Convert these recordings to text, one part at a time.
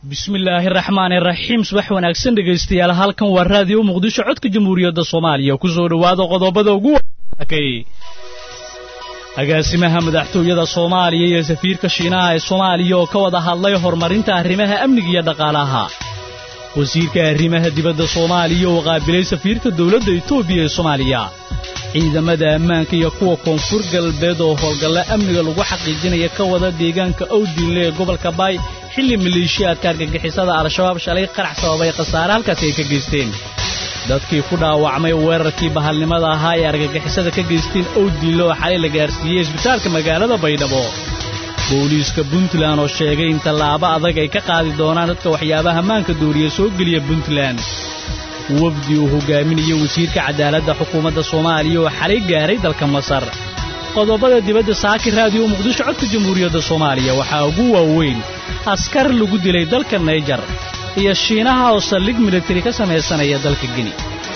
bismillaahi raxmaani raxiim subax wanaagsan dhegaystayaal halkan waa raadiyo muqdisho codka jamhuuriyadda soomaaliya ku soo dhowaada qodobada ugu waakay agaasimaha madaxtooyada soomaaliya iyo safiirka shiinaha ee soomaaliya oo ka wada hadlay horumarinta arrimaha amniga iyo dhaqaalaha wasiirka arrimaha dibadda soomaaliya oo qaabilay safiirka dowladda etoobiya ee soomaaliya ciidamada ammaanka iyo kuwa koonfur galbeed oo howlgalla amniga lagu xaqiijinaya ka wada deegaanka owdiinle ee gobolka baay xilli maleeshiyaadka argagixisada al-shabaab shalay qarax sababay khasaare halkaasi ay ka geysteen dadkii ku dhaawacmay weerarkii bahalnimada ahaa ee argagixisada ka geysteen owdiinle oo xalay la gaarsiiyey isbitaalka magaalada baydhabo booliiska puntland oo sheegay in tallaabo adag ay ka qaadi doonaan dadka waxyaabaha maanka dooriya soo geliya puntland wafdi uu hogaaminayo wasiirka cadaaladda xukuumadda soomaaliya oo xalay gaaray dalka masar qodobada dibadda saaki raadiyo muqdisho codka jamhuuriyadda soomaaliya waxaa ugu waaweyn askar lagu dilay dalka nayjar iyo shiinaha oo saldhig militari ka samaysanaya dalka geni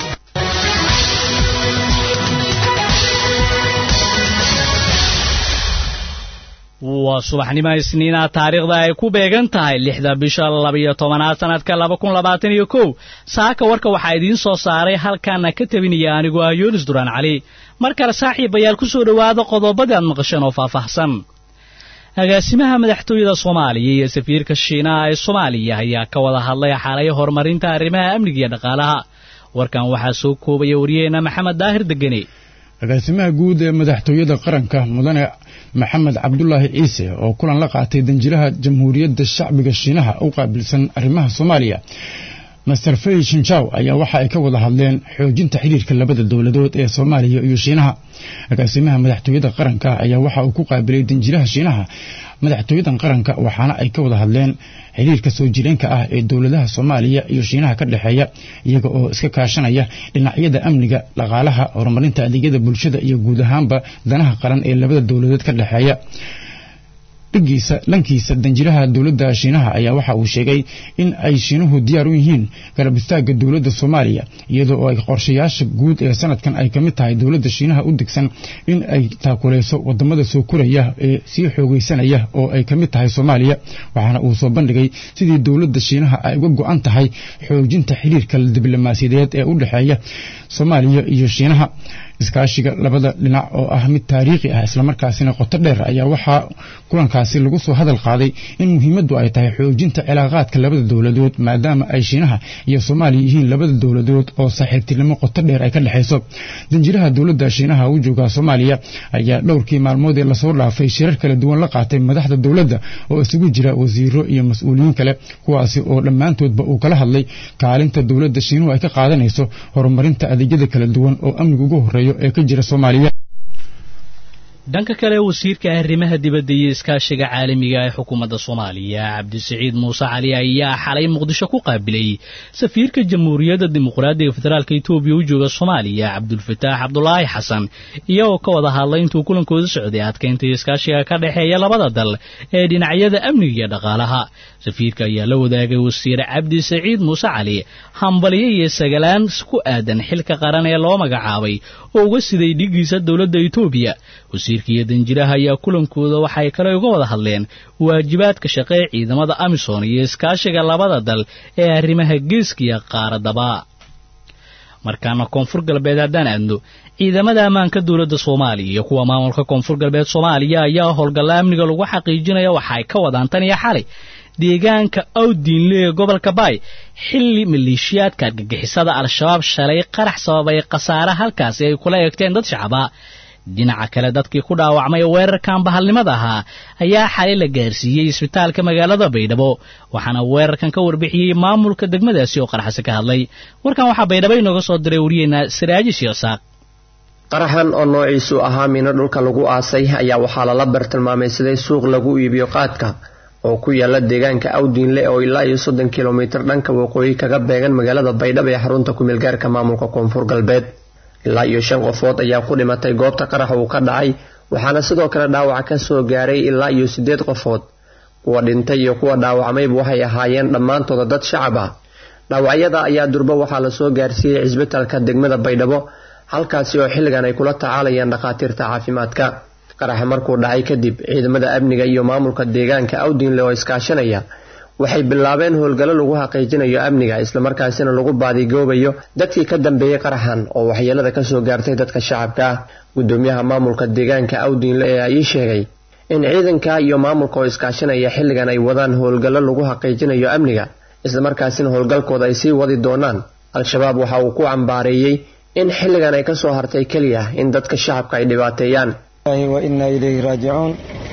waa subaxnimo isniina taariikhda ay ku beegan tahay lixda bisha labiyo tobanaad sannadka laba kun labaatan iyo kow saaka warka waxaa idiin soo saaray halkaana ka tabinaya anigoo ah yoonis duraan cali mar kale saaxiibayaal ku soo dhowaada qodobadii aad maqasheen oo faahfaahsan agaasimaha madaxtooyada soomaaliya iyo safiirka shiinaha ee soomaaliya ayaa ka wada hadlay xalay horumarinta arrimaha amniga iyo dhaqaalaha warkan waxaa soo koobaya wariyaheenna maxamed daahir degene agaasimaha guud ee madaxtooyada qaranka mudane maxamed cabdulaahi ciise oo kulan la qaatay danjiraha jamhuuriyadda shacbiga shiinaha u qaabilsan arrimaha soomaaliya master fey shinjaw ayaa waxa ay ka wada hadleen xoojinta xiriirka labada dowladood ee soomaaliya iyo shiinaha agaasimaha madaxtooyada qaranka ayaa waxa uu ku qaabilay danjiraha shiinaha madaxtooyadan qaranka waxaana ay ka wada hadleen xiriirka soo jireenka ah ee dowladaha soomaaliya iyo shiinaha ka dhexeeya iyaga oo iska kaashanaya dhinacyada amniga dhaqaalaha horumarinta adeegyada bulshada iyo guud ahaanba danaha qaran ee labada dowladood ka dhexeeya dhigiisa dhankiisa danjiraha dowladda shiinaha ayaa waxa uu sheegay in ay shiinuhu diyaar u yihiin garab istaagga dowladda soomaaliya iyadoo oo ay qorshayaasha guud ee sanadkan ay ka mid tahay dowladda shiinaha u degsan in ay taakuleyso wadamada soo koraya ee sii xoogeysanaya oo ay ka mid tahay soomaaliya waxaana uu soo bandhigay sidii dowladda shiinaha ay uga go-an tahay xoojinta xiriirka diblomaasiyadeed ee u dhexeeya soomaaliya iyo shiinaha iskaashiga labada dhinac oo ah mid taariikhi ah islamarkaasina qoto dheer ayaa waxaa kulankaasi lagu soo hadal qaaday in muhiimaddu ay tahay xoojinta cilaaqaadka labada dowladood maadaama ay shiinaha iyo soomaaliya yihiin labada dowladood oo saaxiibtinimo qoto dheer ay ka dhexayso danjiraha dowladda shiinaha u jooga soomaaliya ayaa dhowrkii maalmood ee lasoo dhaafay shirar kala duwan la qaatay madaxda dowladda oo isugu jira wasiiro iyo mas-uuliyiin kale kuwaasi oo dhammaantoodba uu kala hadlay kaalinta dowladda shiinuhu ay ka qaadanayso horumarinta adeegyada kala duwan oo amniga ugu horeeya ee ka jira soomaaliya dhanka kale wasiirka arrimaha dibadda iyo iskaashiga caalamiga ee xukuumadda soomaaliya cabdisiciid muuse cali ayaa xalay muqdisho ku qaabilay safiirka jamhuuriyadda dimuqraadiga federaalka etoobiya u jooga soomaaliya cabdulfataax cabdulaahi xasan iyagoo ka wada hadlay intuu kulankooda socday adkaynta iskaashiga ka dhexeeya labada dal ee dhinacyada amniga iyo dhaqaalaha safiirka ayaa la wadaagay wasiir cabdi saciid muuse cali hambalyo iyo sagalaan ku aadan xilka qaran ee loo magacaabay oo uga siday dhigiisa dowladda etoobiya wasiirka iyo danjiraha ayaa kulankooda waxay kale uga wada hadleen waajibaadka shaqee ciidamada amisom iyo iskaashiga labada dal ee arrimaha geeska iyo qaaradaba markaana koonfur galbeed haddaan aadno ciidamada ammaanka dowladda soomaaliya iyo kuwa maamulka koonfur galbeed soomaaliya ayaa howlgalla amniga lagu xaqiijinaya waxa ay ka wadaan tan iyo xalay deegaanka awdiinle ee gobolka baay xilli maleeshiyaadka argagixisada al-shabaab shalay qarax sababay khasaare halkaasi ay kula eegteen dad shacaba dhinaca kale dadkii ku dhaawacmay weerarkan bahalnimada ahaa ayaa xalay la gaarsiiyey isbitaalka magaalada baydhabo waxaana weerarkan ka warbixiyey maamulka degmadaasi oo qaraxsi ka hadlay warkan waxaa baydhabo inooga soo diray wariyeenna saraaji sheeksaaq qaraxan oo noociisu ahaa miino dhulka lagu aasay ayaa waxaa lala bartilmaamay siday suuq lagu iibiyo qaadka oo ku yaala deegaanka awdiinle oo ilaa iyo soddon kilomitir dhanka waqooyi kaga beegan magaalada baydhabo ee xarunta kumeelgaarka maamulka koonfur galbeed ilaa iyo shan qofood ayaa ku dhimatay goobta qarax uu ka dhacay waxaana sidoo kale dhaawac ka soo gaaray ilaa iyo siddeed qofood kuwa dhintay iyo kuwa dhaawacmayba waxay ahaayeen dhammaantooda dad shacab ah dhaawacyada ayaa durbo waxaa lasoo gaarsiiyey cisbitaalka degmada baydhabo halkaasi oo xilligan ay kula tacaalayaan dhakhaatiirta caafimaadka qaraxa markuu dhacay kadib ciidamada amniga iyo maamulka deegaanka awdinle oo iskaashanaya waxay bilaabeen howlgallo lagu xaqiijinayo amniga islamarkaasina lagu baadigoobayo dadkii ka dambeeyey qaraxan oo waxyeelada kasoo gaartay dadka shacabka ah gudoomiyaha maamulka deegaanka awdiinle ayaa ii sheegay in ciidanka iyo maamulka oo iskaashanaya xilligan ay wadaan howlgallo lagu xaqiijinayo amniga islamarkaasina howlgalkooda ay sii wadi doonaan al-shabaab waxa uu ku cambaareeyey in xilligan ay kasoo hartay keliya in dadka shacabka ay dhibaateeyaan wa innaa ilayhi raajicuun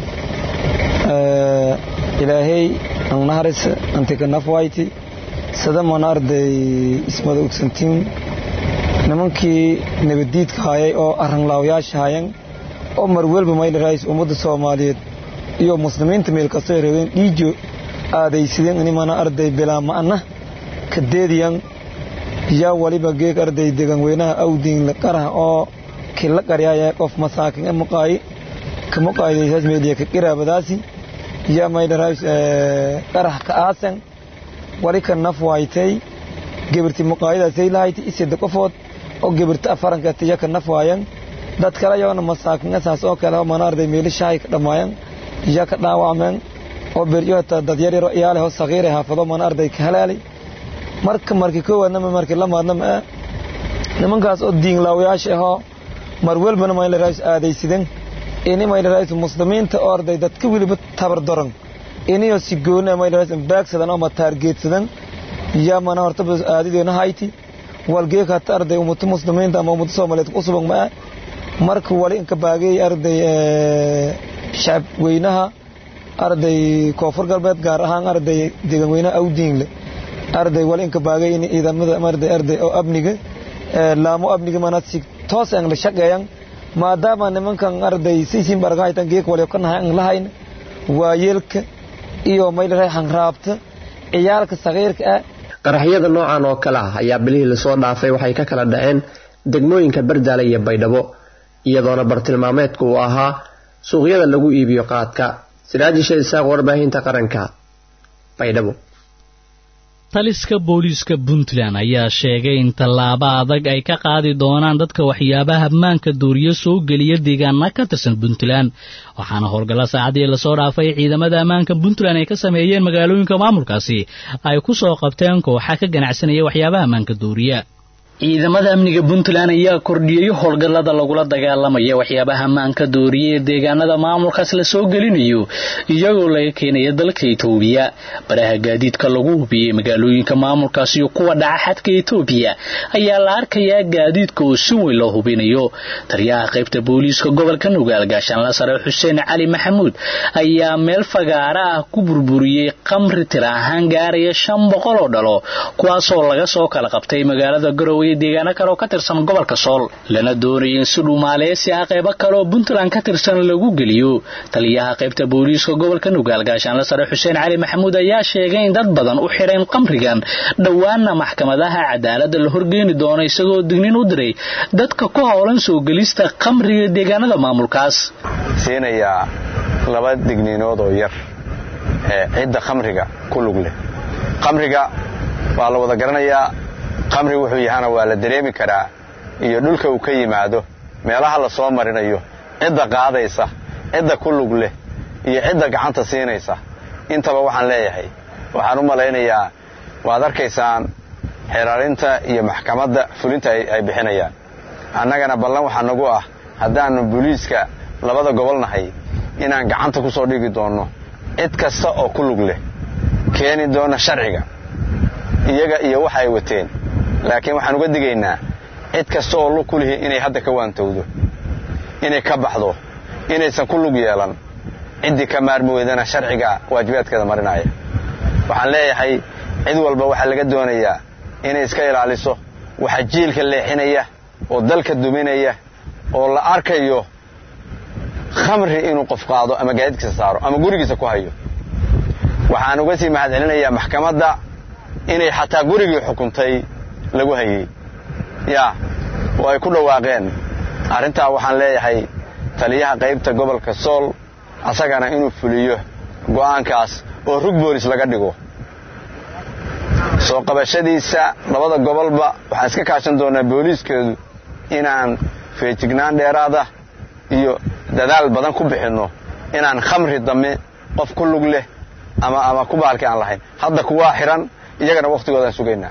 ilaahay angnaharis antikanafwayti sadamana arday ismada ogsantiin nimankii nabaddiidka hayay oo arranlaawayaasha hayan oo marwelba maydharays ummadda soomaaliyeed iyo muslimiinta meel kastoo rabeen dhiijo aadaysideen inimana arday bilaa ma'na kadeediyan yaa waliba geeg arday degan weynaha awdiinle qaraha oo kila qaryaaya qof masaakin maqaayi ka maqaayidaysaas meeliya ka qiraabadaasi yaa maydharays qarax ka aasan wali ka naf waaytay gebirti maqaayidaasay lahayti isida qofood oo gebirta afaranka tiya ka naf waayan dad kale yoona masaakin asaas oo kale mana arday meeli shahay ka dhammaayan yaa ka dhaawacmeen oo beryo hataa dad yar yaro iyaale hoo sagiiray haafado mana arday ka halaalay marka markii koowaadnama markii lamaadnama ah nimankaas oo diinlaawayaasha ahoo mar welbana maylarays aadaysidan ini maylarays muslimiinta oo arday dadka weliba tabardaran iniyoo si gooni maylarays baagsadan oo mataargeedsadan yaa mana hortaba aadideena hayti walgeek hata arday ummata muslimiinta ama ummata soomaaliyeed ku suban ma ah marka wali inka baagay arday shacab weynaha arday koonfur galbeed gaar ahaan arday degan weynaha awdiinle arday wali inka baagay in ciidamada arday arday oo amniga laamo amniga mana si toos aan la shaqeeyan maadaama nimankan arday siisin baragaytan geek wali ka nahay aan lahayn waayeelka iyo maylahay hanraabta ciyaalka sagiirka ah qaraxyada noocan oo kale ah ayaa bilihii lasoo dhaafay waxay ka kala dhaceen degmooyinka bardaale iyo baydhabo iyadoona bartilmaameedku uu ahaa suuqyada lagu iibiyo qaadka siraajisha isaaq warbaahinta qaranka baydhabo taliska booliiska puntland ayaa sheegay in tallaabo adag ay ka qaadi doonaan dadka waxyaabaha ammaanka duuriyo soo geliya deegaana ka tirsan puntland waxaana howlgalla saacadii lasoo dhaafay ciidamada ammaanka puntland ay ka sameeyeen magaalooyinka maamulkaasi ay ku soo qabteen kooxa ka ganacsanaya waxyaabaha ammaanka duuriya ciidamada amniga puntland ayaa kordhiyey howlgallada lagula dagaalamaya waxyaabaha ammaanka dooriya ee deegaanada maamulkaas la soo gelinayo iyagoo laga keenaya dalka etoobiya baraha gaadiidka lagu hubiyey magaalooyinka maamulkaas iyo kuwa dhaca xadka etoobiya ayaa la arkayaa gaadiidka oo si weyn loo hubinayo taliyaha qaybta booliiska gobolka nugaal gaashaanla sare xuseen cali maxamuud ayaa meel fagaara ah ku burburiyey qamri tira ahaan gaaraya shan boqol oo dhalo kuwaasoo laga soo kala qabtay magaalada garowe deegaano kale oo ka tirsan gobolka sool lana doonaya in si dhumaaleysi ah qaybo kale oo puntland ka tirsan lagu geliyo taliyaha qaybta booliiska gobolka nugaal gaashaanla sare xuseen cali maxamuud ayaa sheegay in dad badan u xidhayn qamrigan dhowaana maxkamadaha cadaaladda la horgeeni doono isagoo dignin u diray dadka ku howlan soo gelista qamriga deegaanada maamulkaas siinayaa laba digniinood oo yar ee cidda khamriga ku lug leh qamriga waa la wada garanayaa qamri wuxuu yahana waa la dareemi karaa iyo dhulka uu ka yimaado meelaha la soo marinayo cidda qaadaysa cidda ku lug leh iyo cidda gacanta siinaysa intaba waxaan leeyahay waxaan u malaynayaa waad arkaysaan xeeraarinta iyo maxkamadda fulinta ay bixinayaan annagana ballan waxaa nagu ah haddaannu booliiska labada gobol nahay inaan gacanta ku soo dhigi doonno cid kasta oo ku lug leh keeni doona sharciga iyaga iyo waxa ay wateen laakiin waxaan uga digaynaa cid kasta oo lug ku lihi inay hadda ka waantowdo inay ka baxdo inaysan ku lug yeelan ciddii ka maarmi weydana sharciga waajibaadkeeda marinaya waxaan leeyahay cid walba waxaa laga doonayaa inay iska ilaaliso waxa jiilka leexinaya oo dalka duminaya oo la arkayo khamri inuu qof qaado ama gaadiidkiisa saaro ama gurigiisa ku hayo waxaan uga sii mahadcelinayaa maxkamadda inay xataa gurigii xukuntay lagu hayey yaa oo ay ku dhawaaqeen arrintaa waxaan leeyahay taliyaha qaybta gobolka sool asagana inuu fuliyo go'aankaas oo rug boolis laga dhigo soo qabashadiisa labada gobolba waxaan iska kaashan doonaa booliiskeedu inaan feejignaan dheeraada iyo dadaal badan ku bixinno inaan khamri dame qof ku lug leh ama ama ku baalkii aan lahayn hadda kuwaa xiran iyagana wakhtigoodaan sugaynaa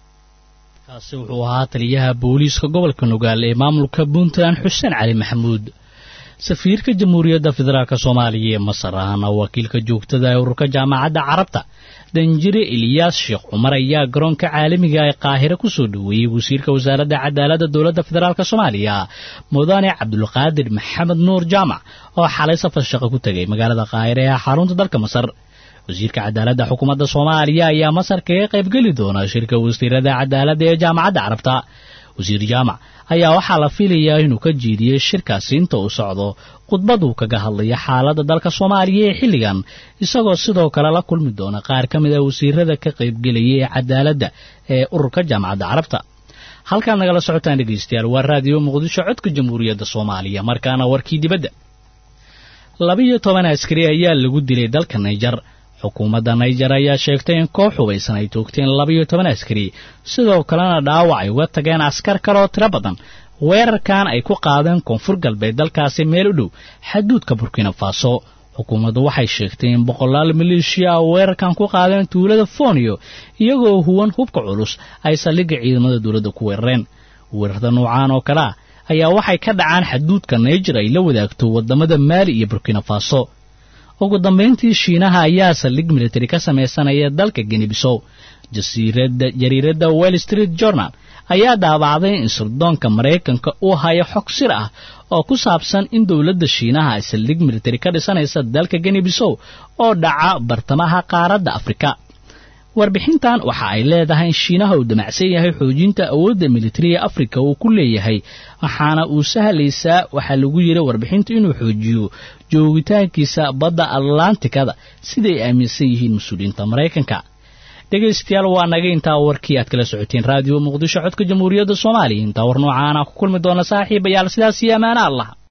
kaasi wuxuu ahaa taliyaha booliiska gobolka nugaal ee maamulka puntland xuseen cali maxamuud safiirka jamhuuriyadda federaalk soomaaliya ee masar ahna wakiilka joogtada ee ururka jaamacadda carabta danjire eliyaas sheekh cumar ayaa garoonka caalamiga ee qaahire ku soo dhoweeyey wasiirka wasaaradda cadaaladda dowladda federaalk soomaaliya mudane cabdulqaadir maxamed nuur jaamac oo xalay safar shaqo ku tegay magaalada qaahire ee xarunta dalka masar wasiirka cadaaladda xukuumadda soomaaliya ayaa masar kaga qaybgeli doona shirka wasiirada cadaaladda ee jaamacadda carabta wasiir jaamac ayaa waxaa la filayaa inuu ka jiidiyey shirkaasi inta uu socdo khudbaduu kaga hadlaya xaaladda dalka soomaaliya ee xilligan isagoo sidoo kale la kulmi doona qaar ka mid a wasiirada ka qaybgelaya ee cadaaladda ee ururka jaamacadda carabta halkaad nagala socotaan dhegaystayaal waa raadiyo muqdisho codka jamhuuriyadda soomaaliya markaana warkii dibadda labiyo toban askari ayaa lagu dilay dalka naijar xukuumadda naijar ayaa sheegtay in koox hubaysan ay toogteen labiyo toban askari sidoo kalena dhaawac ay uga tageen askar kale oo tiro badan weerarkan ay ku qaadeen koonfur galbeed dalkaasi meel u dhow xaduudka burkina faso xukuumaddu waxay sheegtay in boqolaal maleeshiya a weerarkan ku qaadeen tuulada fooniyo iyagoo huwan hubka culus ay saldhigga ciidamada dowladda ku weerareen weerarda noocaan oo kale ah ayaa waxay ka dhacaan xaduudka naijar ay la wadaagto waddamada maali iyo burkina faso ugu dambayntii shiinaha ayaa saldhig militari ka samaysanaya dalka genibisow jariiradda well street journal ayaa daabacday in sirdoonka maraykanka uu hayo xog sir ah oo ku saabsan in dowladda shiinaha ay saldhig militari ka dhisanaysa dalka genibisow oo dhaca bartamaha qaaradda afrika warbixintan waxa ay leedahay in shiinaha uu damacsan yahay xoojinta awoodda militariga afrika uu ku leeyahay waxaana uu sahlaysaa waxaa lagu yidhi warbixintu inuu xoojiyo joogitaankiisa badda atlantikada siday aaminsan yihiin mas-uuliyiinta maraykanka dhegaystayaal waa naga intaa warkii aad kala socoteen raadiyo muqdisho codka jamhuuriyadda soomaaliya intaa war noocaana ku kulmi doona saaxiibayaal sidaas iyo ammaano allah